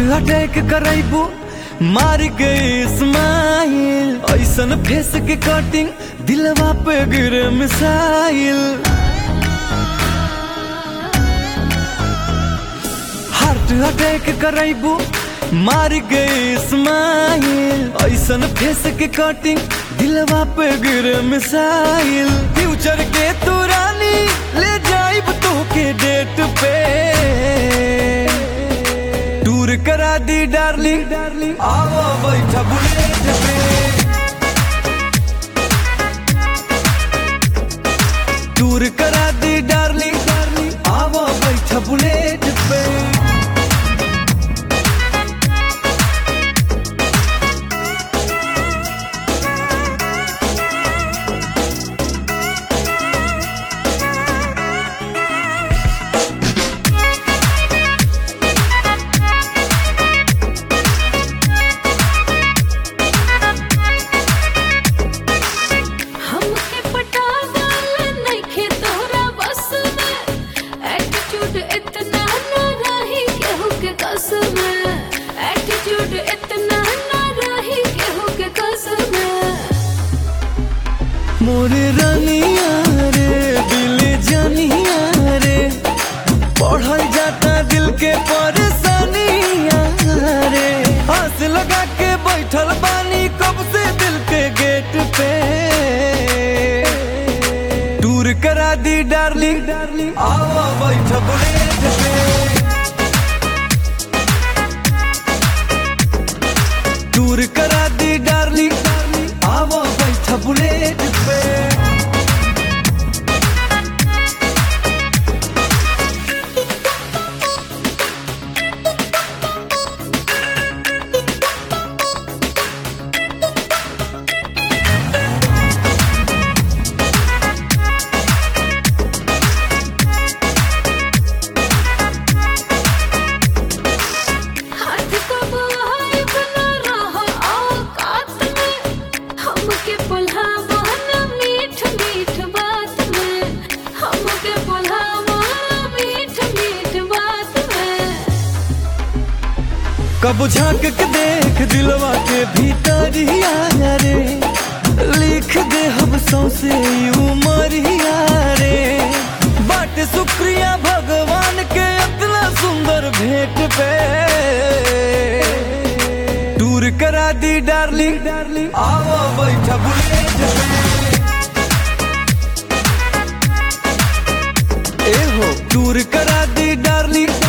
attack करैबू मार गई स्माइल ऐसन फेस के कटिंग दिलवा पे गिरे मिसाइल हार्ट अटैक करैबू मार गई स्माइल ऐसन फेस के कटिंग दिलवा पे गिरे मिसाइल फ्यूचर के तू रानी ले जाइब तो के डेट पे टूर करा दी डार्लिंग डार्लिंग आओ बैठा बुलेट पे टूर करा दी डार्लिंग डार्लिंग आओ बैठा बुलेट पे हमके पटावल नइखे तोहरा बस में एटीट्यूड इतना ना रही केहू के कस में एटीट्यूड इतना ना रही केहू के कस में मोरे रानिया रे दिल जानिया रे पढ़ल जाता दिल के परेशानिया रे हंस लगा के बैठल बानी कब से दिल के गेट पे टूर करा दी डार्लिंग डार्लिंग आओ बैठ बुलेट पे टूर करा दी डार्लिंग डार्लिंग आओ बैठ बुलेट पे हाथ को बाहर बना रहा औकात में हमके बुलावा ना मीठ मीठ बात में हमके बुलावा ना मीठ मीठ बात में कब झांक के देख दिलवा के भीतर ही आया रे लिख दे हम सौसे उमरिया रे बट शुक्रिया भगवान के इतना सुंदर भेंट पे टूर करा दी डार्लिंग डार्लिंग आओ बैठा बुलेट पे ए हो टूर करा दी डार्लिंग